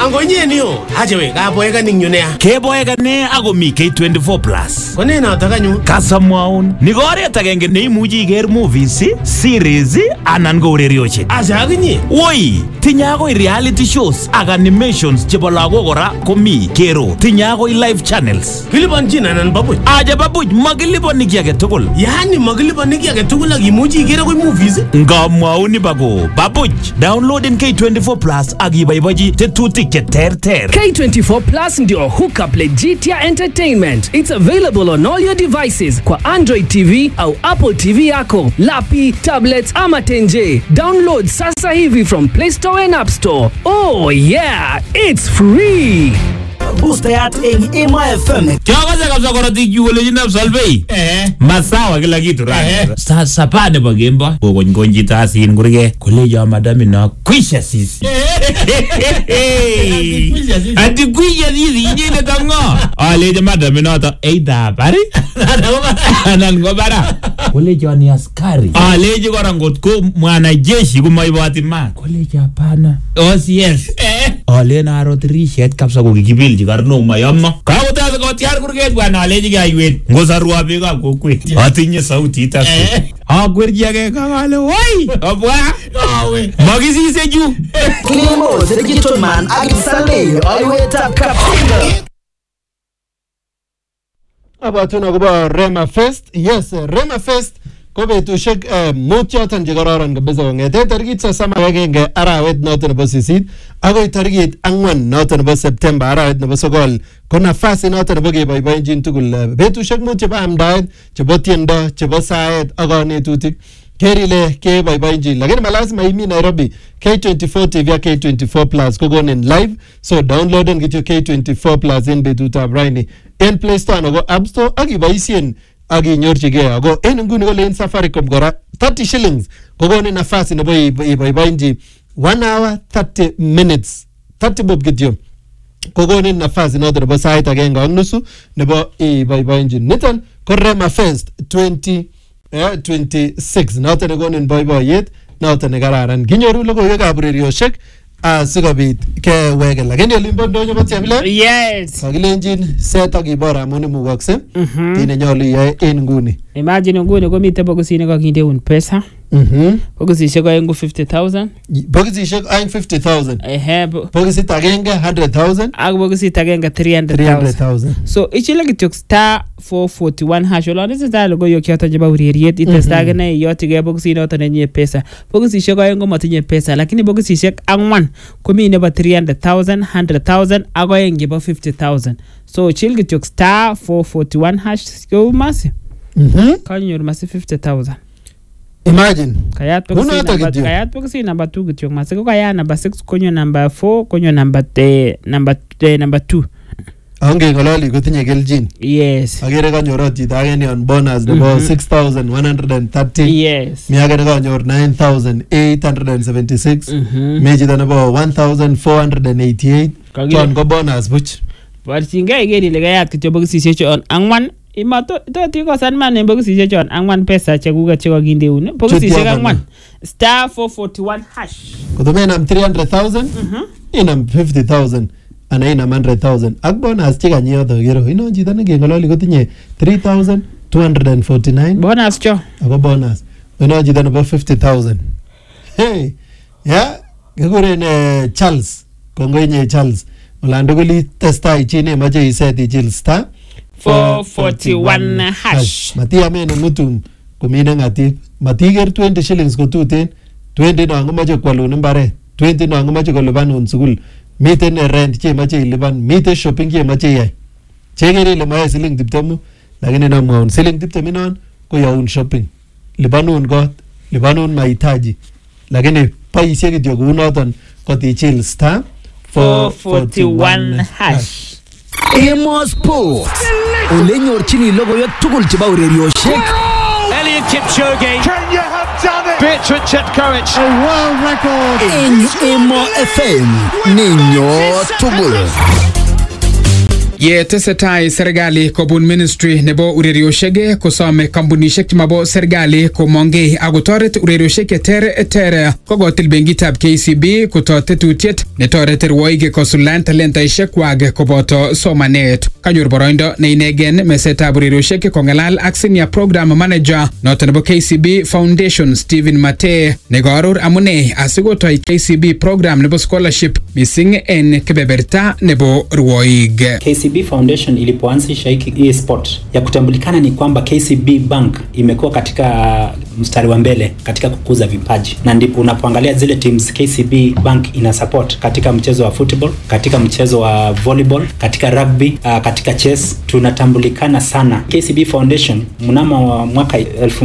angonyenio achewe kaboekaning yu nea keboekane akomi K24 plus kone notok anyun kasamwaun ni ko oret agenge neimuchi iker movies series anan ko urerioshek acha akinye woi tinye akoi reality shows ak animations chebo lagok kora komi kero tinye akoi live channels kilipanchin anan babuch aja babuch makiliponi ki age tugul yaani makilipani ki age tugul ak imuchi ikere akoi movies ngamwaun ibako babuch downloaden K24 plus ak iboibochi tetutik che terter K24 Plus ndio hookup legit ya entertainment. It's available on all your devices kwa Android TV au Apple TV yako, lapi, tablets ama tenje. Download sasa hivi from Play Store and App Store. Oh yeah, it's free. boostayat eng Emo FM kiakase kabisa korotik chu kole chinab solvei masawa kila kitu rani saa saba nebo kemboi kokony chito asin kurke kolecho madami no kwisha sisi ati kwisha sisi inyine tango alecho madami noto eidha bari anan ko bara kolecho ni askari alechi kora ngot ko mwanajeshi komaiboti mat kolecho hapana OCS alen aro tirishet kabisa kokikipilchi karnok mayomo kakotase kotiar kurget bwana alechi kaiwet ngosarwa biikab kokwet atinye sautit as akwerchi ake kakale woi obwa makisise chu Kilimo the Digital Man ak Saleh alwetab Kaptinga abwatun akobo Rema Fest yes Rema Fest ko betusiek eh, mut choton chekororon kabisa kong'ete tarikit sosom ak agenge arawet noton nebo sisit akoi tarikit ang'wan noton nebo Septemba arawet nebo sokol ko nafasi noton nebo keboiboenjin tugul eh, betusiek mut chebo amdaet chebo tiendo chebo saet ak kanetutik ker ile keboiboenji lakini malazima imi nairobi k24 tv ak k24 plus kokonin live so downloaden kityo k24 plus en betutab raini en play store anan ko app store ak iboisien ak inyorchigei ako en inguni kole en safaricom kora 30 shillings kokonin nafasi nebo ibo- iboiboenji 1 hour 30 minutes 30 bob kityo kokonin nafasi noton nebo sait agenge ak nusu nebo iboiboenjin niton ko Rema Fest 20 eh, 26 noton nekonin boiboiyet noton nekararan kinyoru logoiwekab urerioshek asikobit keweke lakini olimbo ndonyo bo chepile Yes. kakilenjin set ak ibor amun imukokse kit nenyolu iyoe en nguni Imagine nguni komiten bokisit kakindeun pesa. Mhm. Bokisisiek oeng ko 50,000. bokisisiek aeng 50000 Ehe. bo- bokisit agenge 100000 Ak bokisit agenge 300,000. 300000 So ichile kityo star 441 hash olon itesetai logoiwek choton chebo ureriet itestai akine iyochigei bokisit noton nenyie pesa bokisisiek oeng komotinye pesa lakini bokisisiek ang'wan komi nebo 300,000 100,000 ak oeng chebo 50,000 so chil kityo star 441 hash kou masi Mhm. kanyor masi 50,000 imagine kayat Kunoto bokisit namba- kityo. kayat bokisit namba 2 kityo masi ko kayat namba 6 konyo namba 4 konyo namba eh, namba eh, namba 2 angeng'ololi kotinye kelchin yes agere kanyor chito age ni on bonus nebo 6130 yes mi age nekanyor 9876 Mhm. mi chito nebo 1488 Kakile- chon ko bonus buch borchingei iker ile kayat kityo bokisisiek chon ang'wan imatot ikosan man en bokisisiek chon ang'wan pesa chekuket chekakindeun bokisisiek yoton. ang'wan star 441 hash kotomenam 300000 inam 50000 ana inam 100000 ak bonus chekanyi yoto kero inon chito nekeng'ololi kotinye 3249 bonus cho ako bonus inon chito nebo 50000 hey ya kikuren eh, charles kongoi charles olan tugul itestai chi nemoche iset ichil star 441 hash. matiamen mutum komine ng'atip matiker 20 shillings kotuten 20 non komoche kwalun mbaret 20 non komoche kolipanun sukul miten eh, rent chemoche ilipan miten shopping chemoche iyai chekere ile moyoe siling tiptemu lakini namwaun siling tiptem inon koyoun shopping lipanun kot lipanun mahitaji lakini boisie kityo kounoton kotichil star 441 hash Emo Sport ole nyorchini logoiwek tugul chebo urerioshek Elliot Kipchoge Bertrand Chetkovich. eng Emo FM ninyo tugul Ye tesetai serikali kobun ministry nebo urerioshek kosome kampunishek chemabo serikali komongei akotoret urerioshek cheter kokotil benkitab KCB koto tetutiet netoreti rwoik kosuldaen talentaishek kwak koboto somanet kanyor boroindo neinegen mesetab urerioshek kong'alal ak senior program manager noto nebo KCB Foundation Stephen Mate nekaaror amune asikotoi KCB program nebo scholarship missing en kebeberta nebo rwoik KCB Foundation ilipoanzisha hiki hii sport ya kutambulikana ni kwamba KCB Bank imekuwa katika mstari wa mbele katika kukuza vipaji, na ndipo unapoangalia zile teams KCB Bank ina support katika mchezo wa football, katika mchezo wa volleyball, katika rugby, uh, katika chess tunatambulikana sana. KCB Foundation mnamo wa mwaka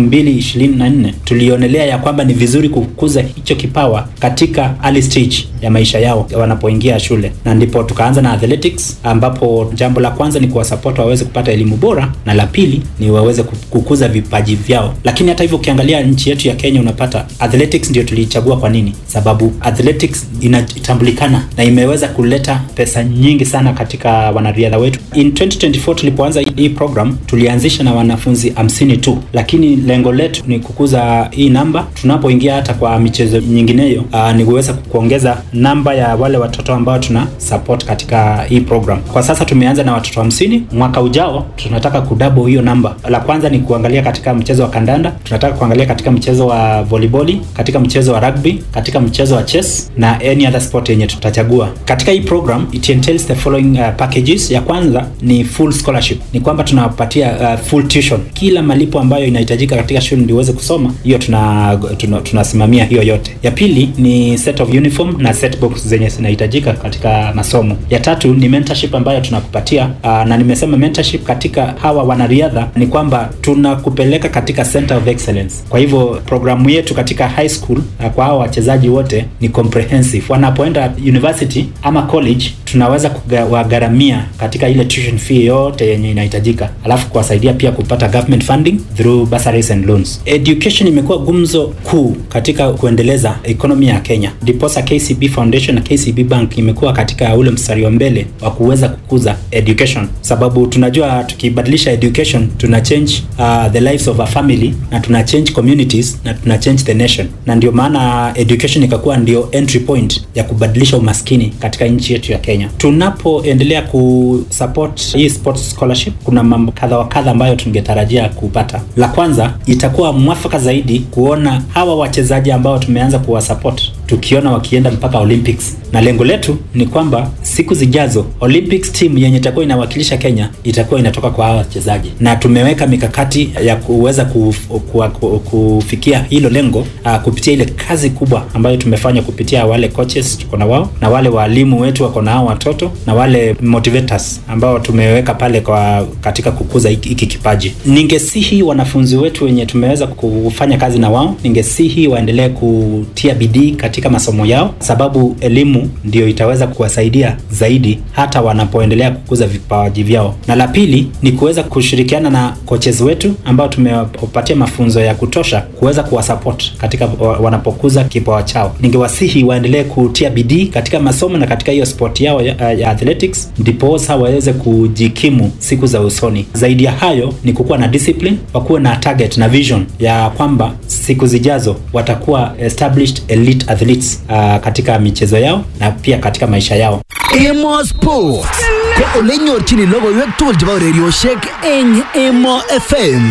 2024 tulionelea ya kwamba ni vizuri kukuza hicho kipawa katika early stage ya maisha yao wanapoingia shule, na ndipo tukaanza na athletics, ambapo jambo la kwanza ni kuwasupport waweze kupata elimu bora, na la pili ni waweze kukuza vipaji vyao. Lakini hata hivyo ukiangalia nchi yetu ya Kenya unapata athletics ndio tuliichagua. Kwa nini? Sababu athletics inatambulikana na imeweza kuleta pesa nyingi sana katika wanariadha wetu. In 2024 tulipoanza hii program tulianzisha na wanafunzi hamsini tu, lakini lengo letu ni kukuza hii namba. Tunapoingia hata kwa michezo nyingineyo, uh, ni kuweza kuongeza namba ya wale watoto ambao tuna support katika hii program. Kwa sasa tumeanza na watoto hamsini. Mwaka ujao tunataka kudouble hiyo namba. La kwanza ni kuangalia katika mchezo wa kandanda, tunataka kuangalia katika mchezo wa volleyball, katika mchezo wa rugby, katika mchezo wa chess na any other sport yenye tutachagua. Katika hii program it entails the following uh, packages. Ya kwanza ni full scholarship, ni kwamba tunawapatia uh, full tuition, kila malipo ambayo inahitajika katika shule ndio uweze kusoma, hiyo tuna tunasimamia tuna hiyo yote. Ya pili ni set of uniform na set box zenye zinahitajika katika masomo. Ya tatu ni mentorship ambayo tunakupatia uh, na nimesema mentorship katika hawa wanariadha ni kwamba tunakupeleka katika center of excellence. Kwa hivyo programu yetu katika high school uh, kwa hawa wachezaji wote ni comprehensive. Wanapoenda university ama college, tunaweza kuwagharamia katika ile tuition fee yote yenye inahitajika, alafu kuwasaidia pia kupata government funding through bursaries and loans. Education imekuwa gumzo kuu katika kuendeleza economy ya Kenya, ndiposa KCB Foundation na KCB Bank imekuwa katika ule mstari wa mbele wa kuweza kukuza education, sababu tunajua tukibadilisha education tuna change uh, the lives of a family na tuna change communities na tuna change the nation, na ndio maana education ikakuwa ndio entry point ya kubadilisha umaskini katika nchi yetu ya Kenya. Tunapoendelea kusupport hii sports scholarship, kuna mambo kadha wa kadha ambayo tungetarajia kupata. La kwanza, itakuwa mwafaka zaidi kuona hawa wachezaji ambao tumeanza kuwasupport tukiona wakienda mpaka Olympics, na lengo letu ni kwamba siku zijazo Olympics team yenye itakuwa inawakilisha Kenya itakuwa inatoka kwa hawa wachezaji, na tumeweka mikakati ya kuweza kuf, ku, ku, kufikia hilo lengo uh, kupitia ile kazi kubwa ambayo tumefanya kupitia wale coaches tuko na wao na wale walimu wetu wako na hao watoto na wale motivators ambao tumeweka pale kwa katika kukuza hiki kipaji. Ningesihi wanafunzi wetu wenye tumeweza kufanya kazi na wao, ningesihi waendelee kutia bidii katika masomo yao, sababu elimu ndio itaweza kuwasaidia zaidi hata wanapoendelea kukuza vipaji vyao. Na la pili ni kuweza kushirikiana na coaches wetu ambao tumewapatia mafunzo ya kutosha kuweza kuwasupport katika wanapokuza kipawa chao. Ningewasihi waendelee kutia bidii katika masomo na katika hiyo sport yao ya, ya athletics, ndiposa waweze kujikimu siku za usoni. Zaidi ya hayo ni kukuwa na discipline, wakuwe na target na vision ya kwamba siku zijazo watakuwa established elite athletes uh, katika michezo yao na pia katika maisha yao. Emo Sport ko olenyorchini logoiwek tugul chebo urerioshek eng Emo FM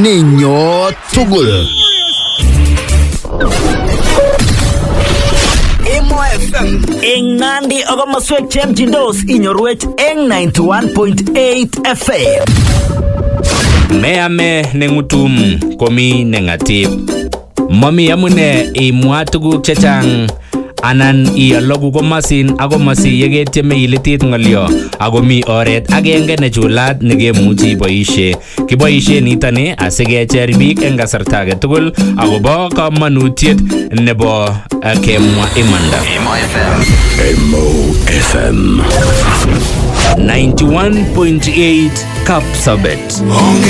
nenyo tugul. Emo FM eng Nandi ak komoswek chemchindos inyorwech eng 91.8 FM. Meame neng'utum komi neng'atip. Mami amune imwa tuguk chechang anan iologu komosin ak komosi yeketieme ilitit ng'olyo ako mi oret agenge nechulat nekemuchi iboishe kiboishe nitoni asikecher biik eng kasarta age tugul akobo kamanutiet nebo uh, kemwa imanda FM 91.8 Kapsabet